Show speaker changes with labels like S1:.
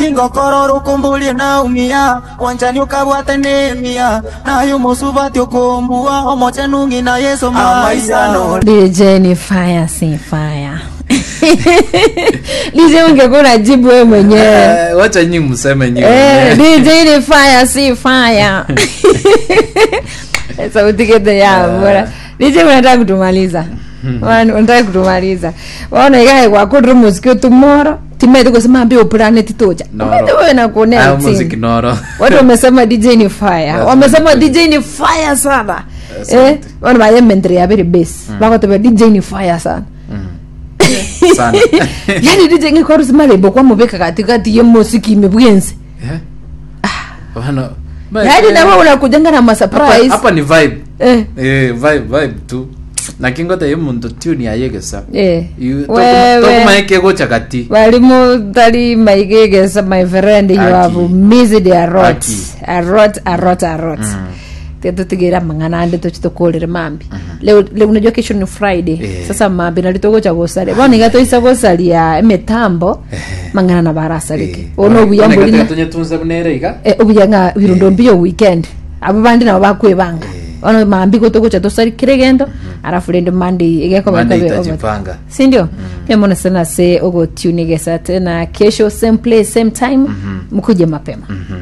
S1: kingokoro rukumbulie naumia wanjani ukabwate nemia nayo musubati ukumbua omoche nungi na yesu maisano
S2: DJ ni fire si fire DJ ungekuwa unajibu wewe mwenyewe
S3: Eh, wacha nyinyi mseme nyinyi
S2: Eh,
S3: wenyewe.
S2: DJ ni fire si fire sauti kete ya bora DJ unataka kutumaliza Wana- unataka kutumaliza waona ikae kwakudiri muziki tumoro timete kusema ambia planet toja
S3: Noro.
S2: Umete wewe na
S3: Ah,
S2: kuonea
S3: muziki
S2: chini.
S3: noro
S2: watu wamesema dj ni fire
S3: That's
S2: wamesema
S3: right.
S2: dj ni fire sana
S3: That's
S2: eh
S3: right.
S2: wana baye mentre ya very base bakotobe dj ni fire sana
S3: sana
S2: yani dj ngikorusi malembo kwa mubeka katikati ye muziki imebwenzi
S3: Eh? Bana- ba-
S2: yani
S3: eh,
S2: nawe unakujanga na
S3: hapa-
S2: masurprise
S3: hapa ni vibe
S2: eh
S3: Eh, vibe vibe tu nakingote ye muntu tune yayegesa
S2: eh
S3: You- toku-
S2: wewe
S3: tokumaike gocha kati
S2: walimu tali maigegesa my friend you
S3: Aki.
S2: have missed a lot
S3: Aki.
S2: a lot a lot a lot tetutigira mang'anande tochitokolere mambi leo leo unajua kesho ni friday
S3: Eh.
S2: sasa mambi nalitogocha gosaria boniga toisa gosaria emitambo mang'ana na barasarike ono obuyambo lina
S3: tunyetunze bunereiga
S2: eh, obuyanga birundo mbio weekend abo bandi nabo bakwebanga ono mambi gotogocha tosarikire gendo arafu rende monday igekobeka
S3: Monday
S2: be
S3: itajipanga.
S2: sindio kemona sana se ogotunigesha tena kesho same place same time mkuje mapema